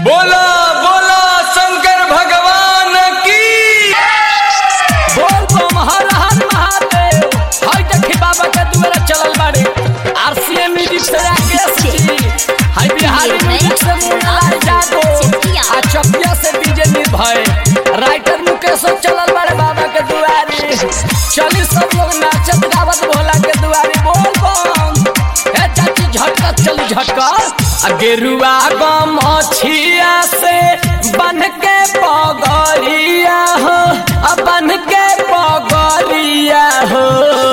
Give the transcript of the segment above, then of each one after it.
बोला बोला शंकर भगवान की बोल बम हर हर महादेव हाय देखी बाबा के दुआरा चलल बाड़े आरसीएम म्यूजिक से राकेश जी हाय बिहारी म्यूजिक से मुन्नालाल जागो आ चकिया से डीजे निर्भय राइटर मुकेश चलल बाड़े बाबा के दुआरे चली सब लोग नाचत गावत भोला के दुआरे बोल बम ए चाची झटका चली झटका आ गेरुआ गम छिया से बन के पगरिया हो आ बन के पगरिया हो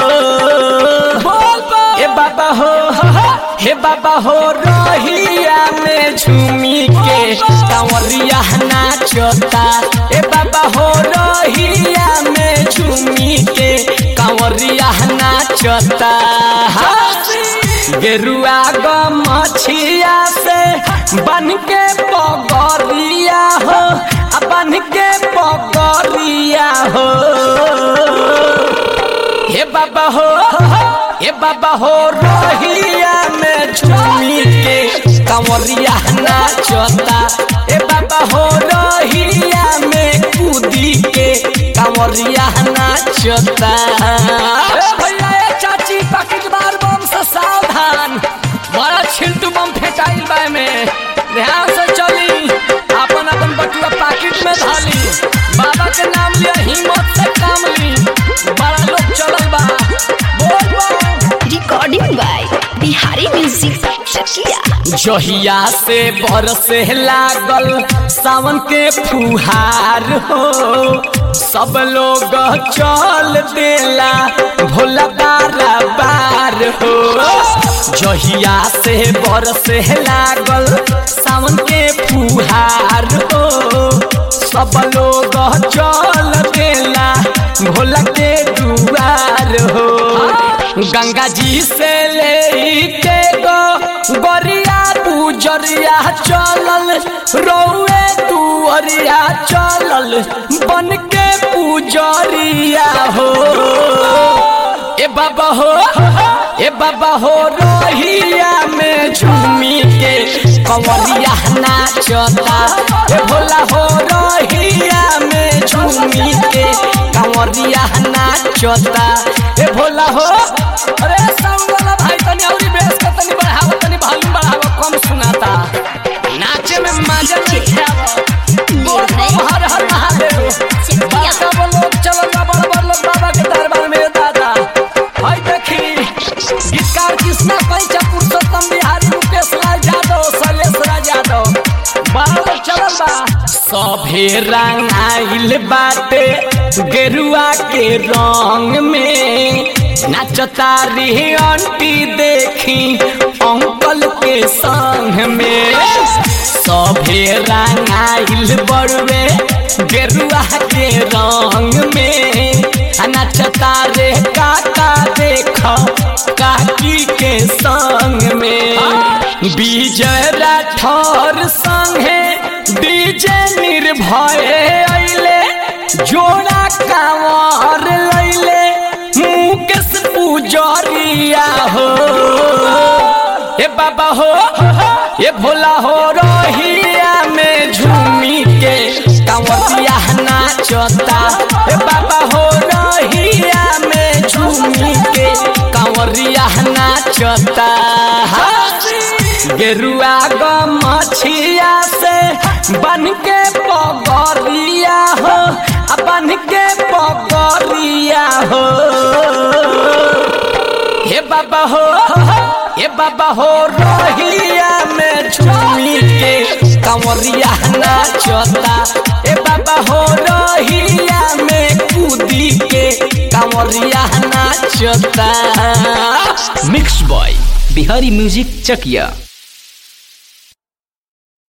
बोल बम ए बाबा हो हे बाबा हो रहिया में झूमी के कांवरिया नाचता ए बाबा हो रहिया में झूमी के कांवरिया नाचता गेरुआ गमछिया से बन के पगरिया हो आ बन के पगरिया हो हे बाबा हो हे बाबा हो रोहिया में झूमी के कंवरिया नाचता हे बाबा हो रोहिया में कूदी के कंवरिया नाचता ए भैया ए चाची पकड़ बार बम से सावधान बड़ा छिलटू बम फेंटाइल बा में ध्यान से चली अपन अपन बटुआ पाकिट में धाली बाबा के नाम लिया हिम्मत से काम ली बड़ा लोग चलल बा Bol Bam recording by Bihari music Chakiya जहिया से बरसे लागल सावन के फुहार हो सब लोग चल देला भोला बारा बार हो जहिया से बरसे लागल सावन के फुहार हो सब लोग चल देला भोला के दुआर हो गंगा जी से ले के गो गोरिया पूजरिया चलल रोए तुअरिया चलल बन के पूजरिया हो ए बाबा हो ए बाबा हो रोहिया में झूमी के कंवरिया नाचता ए भोला हो रोहिया में झूमी के कंवरिया नाचता ए भोला हो अरे साउंड वाला भाई तनी औरी बेस के तनी बढ़ाओ तनी वॉल्यूम बढ़ाओ कम सुनाता नाचे में मजा नहीं आवा बोल बम हर हर महादेव बाबा लोग चलो बड़ बड़ लोग बाबा के दरबार में दादा हाय देखी गीतकार कृष्णा पंचा पुरुषोत्तम बिहारी मुकेश लाल यादव शैलेश राज यादव बड़ा लोग चलल बा सभे रंगाइल बाटे गेरुआ के रंग में नाचता रे आंटी देखी अंकल के संग में सभे रंगाइल बड़वे गेरुआ के रंग में आ नाचता रे काका देख काकी के संग में विजय राठौर संगे डीजे निर्भय अइले जोड़ा कांवर लैले मुकेश पुजरिया हो ए बाबा हो ए भोला हो रोहिया में झूमी के कांवरिया नाचता ए बाबा हो रोहिया में झूमी के कांवरिया नाचता गेरुआ गमछिया से बन के पगरिया हो आ बन के पगरिया हो हे बाबा हो हे बाबा हो रोहिया में झूमी के कंवरिया नाचता ए बाबा हो रोहिया में कूदी के कंवरिया नाचता मिक्स बॉय बिहारी म्यूजिक चकिया